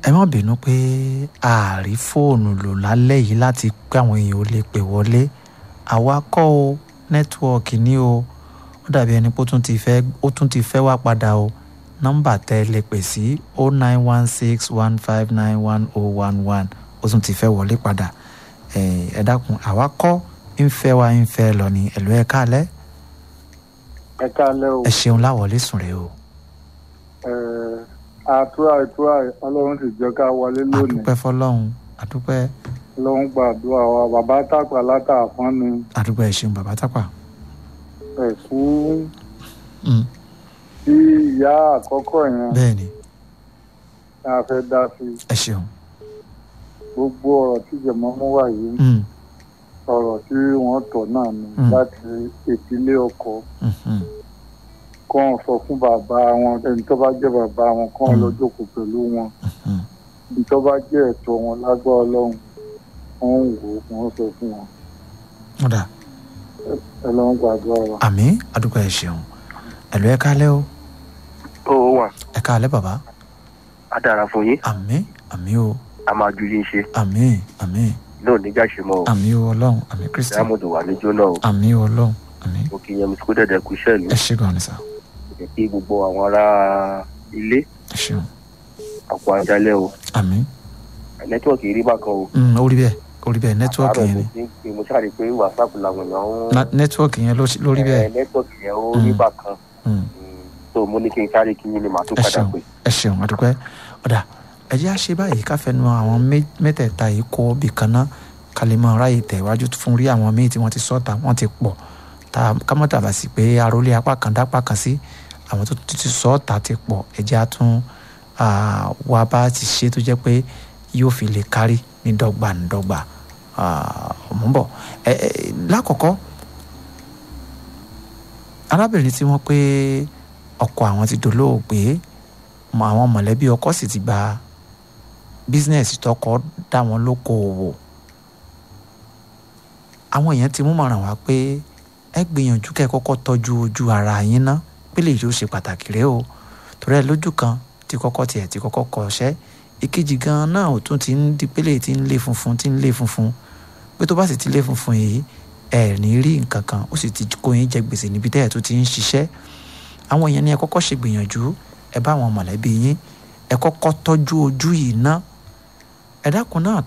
ẹ má bínú pé a rí fóònù lò lálẹ́ yìí láti pé àwọn èèyàn ò lè pè wọlé àwa kọ́ o nẹ́tíwọ́ọ̀kì ní o ó dàbí ẹni pé ó tún ti fẹ́ ó tún ti fẹ́ wá padà o nọ́mbà tẹ́ ẹ lè pè sí o nine one six one five nine one o one one ó tún ti fẹ́ wọlé padà ẹ dákun àwa kọ́ ń fẹ́ wa ń fẹ́ lọ ní ẹ̀lú ẹ̀ káalẹ́ ẹ káalẹ́ o ẹ ṣeun láwọlé sùn rè o ẹ àtúrà ìtúrà ọlọ́run sì jẹ́ ká wọlé lónìí àdúpẹ́ fọlọ́run àdúpẹ́ ọlọ́run gbàdúrà wa bàbá tàpá látàfọ́n ni àdúpẹ́ ẹ ṣeun bàbá tápà ẹ fún Mm, tí ìyá àkọ́kọ́ yẹn bẹ́ẹ̀ ni ní a fẹ́ dá sí ẹ ṣeun gbogbo ọ̀rọ̀ tí jẹ̀mọ́ mú wá yìí Mm, ọ̀rọ̀ tí wọ́n tọ̀ náà ni Mm. láti ìdílé ọkọ mm, mm. kàn sọ fún bàbá wọn ẹni tó bá jẹ́ bàbá wọn kàn Mm. lọ jókòó pẹ̀lú wọn Mm. ẹni tó bá jẹ́ ẹ̀tọ́ wọn lágbá ọlọ́run wọ́n ń wò ó wọ́n sọ fún wọn ó dà ọlọ́run gbàdúrà wa. àmì àdúpẹ́ ẹ ṣeun ẹ̀lú ẹ̀ káalẹ́ o ó wà ẹ káalẹ́ bàbá á dára fún yín àmì àmì o a máa ju yín ṣe àmì àmì náà nígbà ṣe mọ o àmì o ọlọ́run àmì kristi diamond wà ní jóná o àmì o ọlọ́run àmì mo kì í yan mi kó dẹ̀dẹ̀ kú iṣẹ́ ìlú ẹ ṣe gan ni sá kò kí gbogbo àwọn ará ilé ẹ ṣeun àpò àjálẹ̀ o àmì nẹ́tíwọ̀kì rí bákan o Mm, ó rí bẹ́ẹ̀ ó rí bẹ́ẹ̀ nẹ́tíwọ́ọ̀kì àárọ̀ yẹn mo ni ti ń pè mo ṣáà rí i pé wàsápù làwọn èèyàn ń Na- nẹ́tíwọ́ọ̀kì yẹn ló ló rí bẹ́ẹ̀ Eh, nẹ́tíwọ̀kì yẹn ó rí Mm. bákan Mm, Mm, so mo ní kí n sáré kí yín ni màá tún ẹ padà ṣeun pè ẹ ṣeun àdúpẹ́ ọ̀dà ẹ jẹ́ àṣẹ báyìí ká fẹnu àwọn mé- mẹ́tẹ̀ẹ̀ta yìí kó bì kan ná ká lè máa ráyè tẹ̀ iwájú fún rí àwọn míì tí wọ́n ti sọ́ta wọ́n ti pọ̀ tá ká mọ́ tàbá sí pé arólé apá kan dápá kan sí àwọn tó ti sọ́ta ti pọ̀ ẹ jẹ́ àtún wá bá ti ṣe tó jẹ́ pé yóò fi lè kárí ní dọ́gba ní dọ́gba mò ń bọ̀ ẹ ẹ lákọ̀ọ́kọ́ arábìnrin tí wọ́n pé ọkọ àwọn ti dolóògbé mọ àwọn mọ̀lẹ́bí ọkọ sì ti gba bísínẹ́sì tọkọ dá wọn lókoòwò àwọn èèyàn ti mú mọ̀ràn wá pé ẹ gbìyànjú kẹ́ ẹ kọ́kọ́ tọ́jú ojú ara yín ná pé lè yóò ṣe pàtàkì rẹ o torí ẹ lójú kan tí kọ́kọ́ tiẹ̀ tí kọ́kọ́ kọ́ṣẹ́ ìkejì gan náà ò tún ti ń di pélé tí ń lé funfun tí ń lé funfun pé tó bá sì ti lé funfun yìí ẹ ní rí nǹkan kan ó sì ti kó yín jẹ gbèsè níbi tẹ́ ẹ̀ tó ti ń ṣiṣẹ́ àwọn èèyàn ní ẹ kọ́kọ́ ṣe gbìyànjú ẹ bá àwọn mọ̀lẹ́bí yín ẹ kọ́kọ́ tọ́jú ojú yìí ná ẹ dákun náà